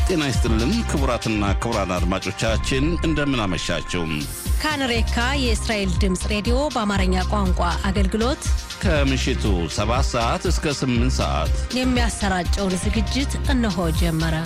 ጤና ይስጥልን ክቡራትና ክቡራን አድማጮቻችን እንደምን አመሻችሁ። ካንሬካ የእስራኤል ድምፅ ሬዲዮ በአማርኛ ቋንቋ አገልግሎት ከምሽቱ 7 ሰዓት እስከ 8 ሰዓት የሚያሰራጨውን ዝግጅት እነሆ ጀመረ።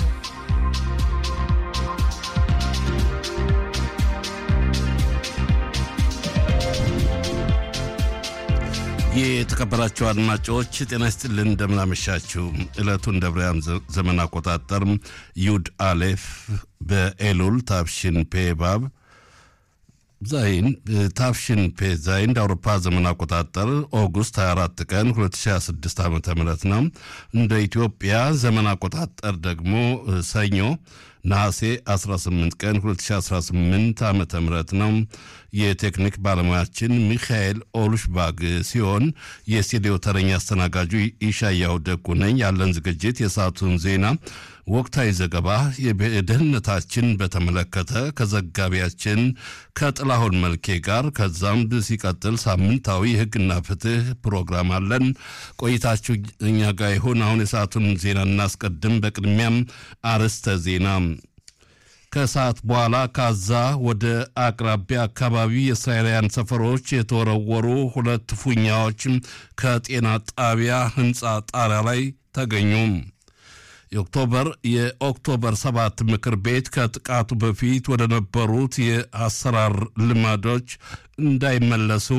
የተከበራችሁ አድማጮች ጤና ይስጥልን እንደምናመሻችሁ። ዕለቱን እንደ ብርሃን ዘመን አቆጣጠር ዩድ አሌፍ በኤሉል ታፍሽን ፔባብ ዛይን ታፍሽን ፔ ዛይን እንደ አውሮፓ ዘመን አቆጣጠር ኦጉስት 24 ቀን 2026 ዓ ም ነው። እንደ ኢትዮጵያ ዘመን አቆጣጠር ደግሞ ሰኞ ነሐሴ 18 ቀን 2018 ዓ ም ነው። የቴክኒክ ባለሙያችን ሚካኤል ኦሉሽባግ ሲሆን የስቱዲዮ ተረኛ አስተናጋጁ ኢሻያው ደጉ ነኝ። ያለን ዝግጅት የሰዓቱን ዜና፣ ወቅታዊ ዘገባ፣ የደህንነታችን በተመለከተ ከዘጋቢያችን ከጥላሁን መልኬ ጋር ከዛም ሲቀጥል ሳምንታዊ የሕግና ፍትህ ፕሮግራም አለን። ቆይታችሁ እኛ ጋር ይሁን። አሁን የሰዓቱን ዜና እናስቀድም። በቅድሚያም አርዕስተ ዜና ከሰዓት በኋላ ካዛ ወደ አቅራቢያ አካባቢ የእስራኤላውያን ሰፈሮች የተወረወሩ ሁለት ፉኛዎች ከጤና ጣቢያ ህንፃ ጣሪያ ላይ ተገኙ። የኦክቶበር የኦክቶበር ሰባት ምክር ቤት ከጥቃቱ በፊት ወደ ነበሩት የአሰራር ልማዶች እንዳይመለሱ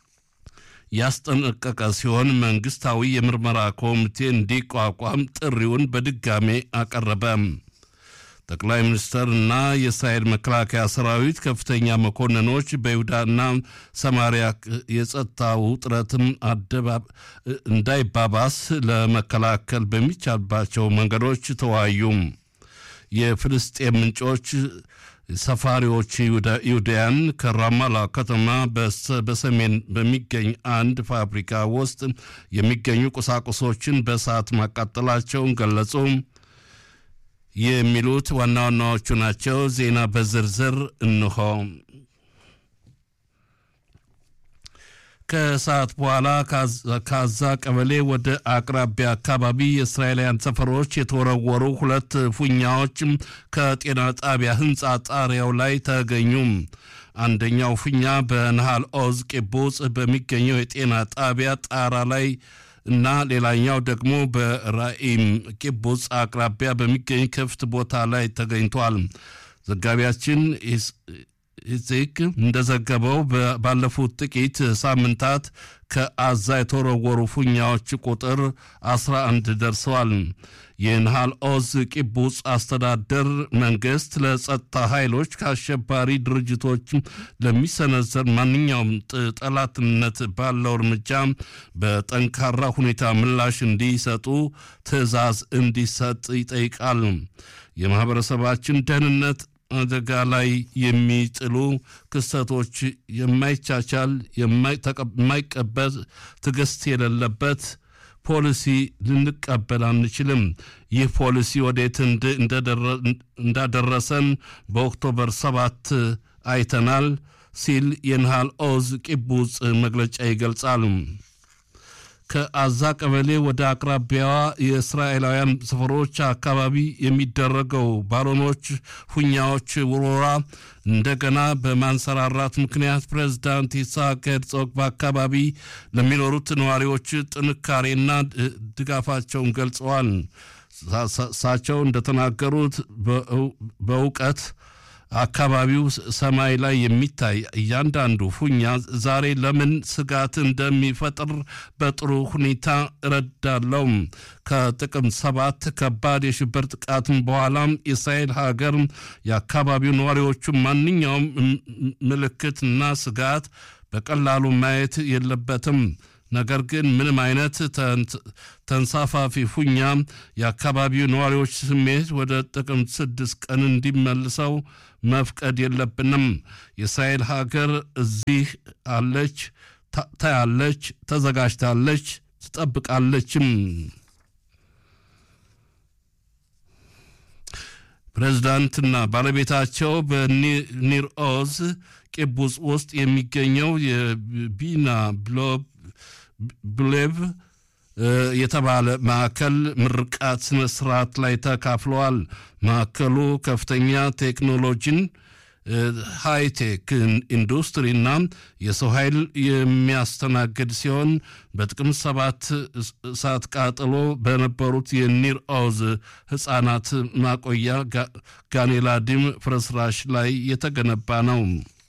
ያስጠነቀቀ ሲሆን መንግስታዊ የምርመራ ኮሚቴ እንዲቋቋም ጥሪውን በድጋሜ አቀረበ። ጠቅላይ ሚኒስትር እና የእስራኤል መከላከያ ሰራዊት ከፍተኛ መኮንኖች በይሁዳና ሰማሪያ የጸጥታ ውጥረትም እንዳይባባስ ለመከላከል በሚቻልባቸው መንገዶች ተወያዩ። የፍልስጤም ምንጮች ሰፋሪዎች ይሁዳያን ከራማላ ከተማ በሰሜን በሚገኝ አንድ ፋብሪካ ውስጥ የሚገኙ ቁሳቁሶችን በእሳት ማቃጠላቸውን ገለጹ። የሚሉት ዋና ዋናዎቹ ናቸው። ዜና በዝርዝር እንሆ። ከሰዓት በኋላ ካዛ ቀበሌ ወደ አቅራቢያ አካባቢ የእስራኤላውያን ሰፈሮች የተወረወሩ ሁለት ፉኛዎች ከጤና ጣቢያ ህንፃ ጣሪያው ላይ ተገኙ። አንደኛው ፉኛ በነሃል ኦዝ ቂቡጽ በሚገኘው የጤና ጣቢያ ጣራ ላይ እና ሌላኛው ደግሞ በራኢም ቂቡጽ አቅራቢያ በሚገኝ ክፍት ቦታ ላይ ተገኝቷል። ዘጋቢያችን ኢዚክ እንደዘገበው ባለፉት ጥቂት ሳምንታት ከአዛ የተወረወሩ ፉኛዎች ቁጥር 11 ደርሰዋል። የንሃል ኦዝ ቂቡጽ አስተዳደር መንግስት ለጸጥታ ኃይሎች ከአሸባሪ ድርጅቶች ለሚሰነዘር ማንኛውም ጠላትነት ባለው እርምጃ በጠንካራ ሁኔታ ምላሽ እንዲሰጡ ትዕዛዝ እንዲሰጥ ይጠይቃል። የማኅበረሰባችን ደህንነት አደጋ ላይ የሚጥሉ ክስተቶች የማይቻቻል የማይቀበል ትዕግስት የሌለበት ፖሊሲ ልንቀበል አንችልም። ይህ ፖሊሲ ወዴት እንዳደረሰን በኦክቶበር ሰባት አይተናል ሲል የንሃል ኦዝ ቂቡጽ መግለጫ ይገልጻል። ከአዛ ቀበሌ ወደ አቅራቢያዋ የእስራኤላውያን ሰፈሮች አካባቢ የሚደረገው ባሎኖች ፉኛዎች ውሮራ እንደገና በማንሰራራት ምክንያት ፕሬዝዳንት ይስሐቅ ሄርዞግ በአካባቢ ለሚኖሩት ነዋሪዎች ጥንካሬና ድጋፋቸውን ገልጸዋል። እሳቸው እንደተናገሩት በእውቀት አካባቢው ሰማይ ላይ የሚታይ እያንዳንዱ ፉኛ ዛሬ ለምን ስጋት እንደሚፈጥር በጥሩ ሁኔታ እረዳለው። ከጥቅምት ሰባት ከባድ የሽብር ጥቃትም በኋላም የእስራኤል ሀገር የአካባቢው ነዋሪዎቹ ማንኛውም ምልክትና ስጋት በቀላሉ ማየት የለበትም። ነገር ግን ምንም አይነት ተንሳፋፊ ፉኛ የአካባቢው ነዋሪዎች ስሜት ወደ ጥቅምት ስድስት ቀን እንዲመልሰው መፍቀድ የለብንም። የእስራኤል ሀገር እዚህ አለች፣ ታያለች፣ ተዘጋጅታለች፣ ትጠብቃለችም። ፕሬዝዳንትና ባለቤታቸው በኒር ኦዝ ቂቡጽ ውስጥ የሚገኘው የቢና ብሌቭ የተባለ ማዕከል ምርቃት ስነ ስርዓት ላይ ተካፍለዋል። ማዕከሉ ከፍተኛ ቴክኖሎጂን ሃይቴክ ኢንዱስትሪና የሰው ኃይል የሚያስተናግድ ሲሆን በጥቅምት ሰባት እሳት ቃጥሎ በነበሩት የኒር ኦዝ ህፃናት ማቆያ ጋኔላዲም ፍርስራሽ ላይ የተገነባ ነው።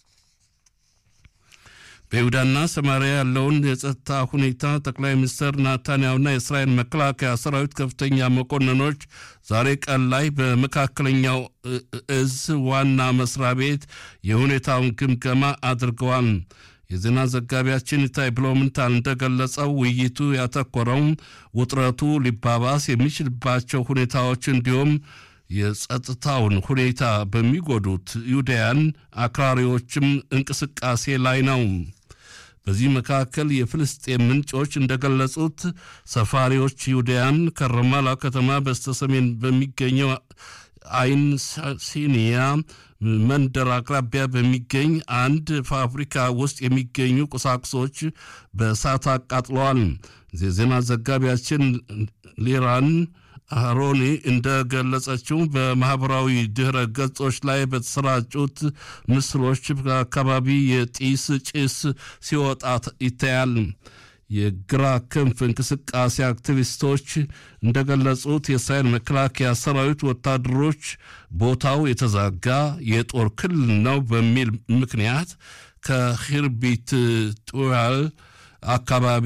በይሁዳና ሰማሪያ ያለውን የጸጥታ ሁኔታ ጠቅላይ ሚኒስትር ናታንያሁና የእስራኤል መከላከያ ሰራዊት ከፍተኛ መኮንኖች ዛሬ ቀን ላይ በመካከለኛው እዝ ዋና መስሪያ ቤት የሁኔታውን ግምገማ አድርገዋል። የዜና ዘጋቢያችን ኢታይ ብሎምንታል እንደገለጸው ውይይቱ ያተኮረው ውጥረቱ ሊባባስ የሚችልባቸው ሁኔታዎች እንዲሁም የጸጥታውን ሁኔታ በሚጎዱት ይሁዳያን አክራሪዎችም እንቅስቃሴ ላይ ነው። በዚህ መካከል የፍልስጤም ምንጮች እንደገለጹት ሰፋሪዎች ይሁዳያን ከረማላ ከተማ በስተሰሜን በሚገኘው አይን ሲኒያ መንደር አቅራቢያ በሚገኝ አንድ ፋብሪካ ውስጥ የሚገኙ ቁሳቁሶች በእሳት አቃጥለዋል። የዜና ዘጋቢያችን ሊራን አሮኒ እንደገለጸችው በማህበራዊ ድህረ ገጾች ላይ በተሰራጩት ምስሎች በአካባቢ የጢስ ጭስ ሲወጣ ይታያል። የግራ ክንፍ እንቅስቃሴ አክቲቪስቶች እንደገለጹት የእስራኤል መከላከያ ሰራዊት ወታደሮች ቦታው የተዛጋ የጦር ክልል ነው በሚል ምክንያት ከሂርቢት ጡያል አካባቢ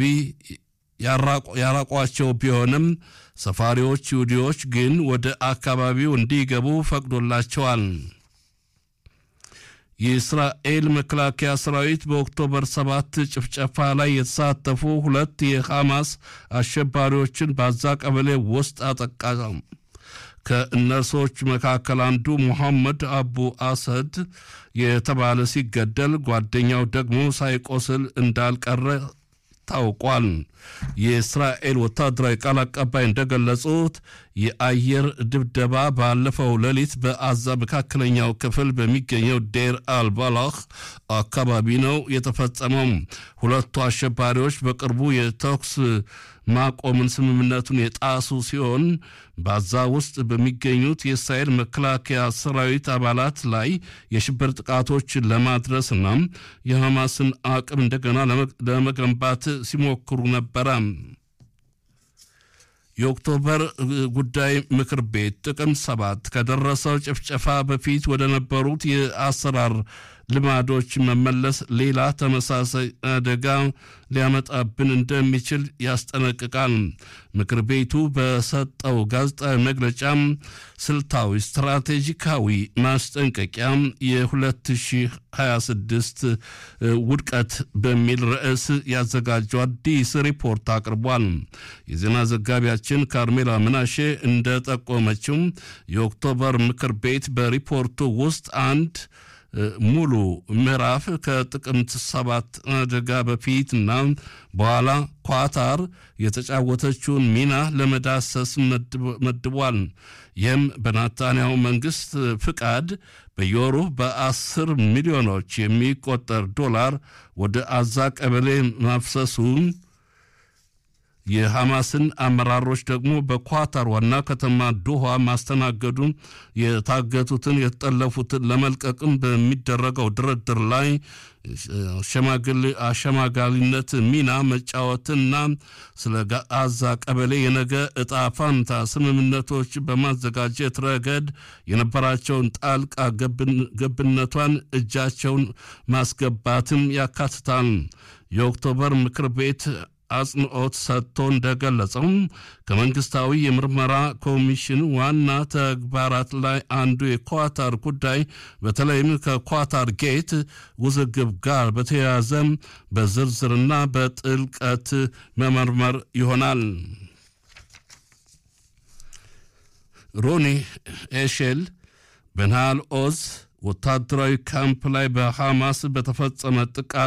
ያራቋቸው ቢሆንም ሰፋሪዎች ይሁዲዎች ግን ወደ አካባቢው እንዲገቡ ፈቅዶላቸዋል። የእስራኤል መከላከያ ሰራዊት በኦክቶበር ሰባት ጭፍጨፋ ላይ የተሳተፉ ሁለት የሐማስ አሸባሪዎችን በዛ ቀበሌ ውስጥ አጠቃ። ከእነርሶች መካከል አንዱ ሙሐመድ አቡ አሰድ የተባለ ሲገደል፣ ጓደኛው ደግሞ ሳይቆስል እንዳልቀረ ታውቋል። የእስራኤል ወታደራዊ ቃል አቀባይ እንደገለጹት የአየር ድብደባ ባለፈው ሌሊት በአዛ መካከለኛው ክፍል በሚገኘው ዴር አልባላህ አካባቢ ነው የተፈጸመው። ሁለቱ አሸባሪዎች በቅርቡ የተኩስ ማቆምን ስምምነቱን የጣሱ ሲሆን በአዛ ውስጥ በሚገኙት የእስራኤል መከላከያ ሰራዊት አባላት ላይ የሽብር ጥቃቶችን ለማድረስና የሐማስን አቅም እንደገና ለመገንባት ሲሞክሩ ነበረ። የኦክቶበር ጉዳይ ምክር ቤት ጥቅምት ሰባት ከደረሰው ጭፍጨፋ በፊት ወደ ነበሩት የአሰራር ልማዶች መመለስ ሌላ ተመሳሳይ አደጋ ሊያመጣብን እንደሚችል ያስጠነቅቃል። ምክር ቤቱ በሰጠው ጋዜጣዊ መግለጫም ስልታዊ ስትራቴጂካዊ ማስጠንቀቂያ የ2026 ውድቀት በሚል ርዕስ ያዘጋጀው አዲስ ሪፖርት አቅርቧል። የዜና ዘጋቢያችን ካርሜላ ምናሼ እንደጠቆመችው የኦክቶበር ምክር ቤት በሪፖርቱ ውስጥ አንድ ሙሉ ምዕራፍ ከጥቅምት ሰባት አደጋ በፊትና በኋላ ኳታር የተጫወተችውን ሚና ለመዳሰስ መድቧል። ይህም በናታንያሁ መንግስት ፍቃድ በየወሩ በአስር ሚሊዮኖች የሚቆጠር ዶላር ወደ አዛ ቀበሌ ማፍሰሱን የሐማስን አመራሮች ደግሞ በኳታር ዋና ከተማ ዶሃ ማስተናገዱን የታገቱትን የተጠለፉትን ለመልቀቅም በሚደረገው ድርድር ላይ አሸማጋሊነት ሚና መጫወትና ስለ ጋዛ ቀበሌ የነገ እጣ ፋንታ ስምምነቶች በማዘጋጀት ረገድ የነበራቸውን ጣልቃ ገብነቷን እጃቸውን ማስገባትም ያካትታል። የኦክቶበር ምክር ቤት አጽንኦት ሰጥቶ እንደገለጸው ከመንግስታዊ የምርመራ ኮሚሽን ዋና ተግባራት ላይ አንዱ የኳታር ጉዳይ በተለይም ከኳታር ጌት ውዝግብ ጋር በተያያዘ በዝርዝርና በጥልቀት መመርመር ይሆናል። ሮኒ ኤሼል በናሃል ኦዝ ወታደራዊ ካምፕ ላይ በሐማስ በተፈጸመ ጥቃት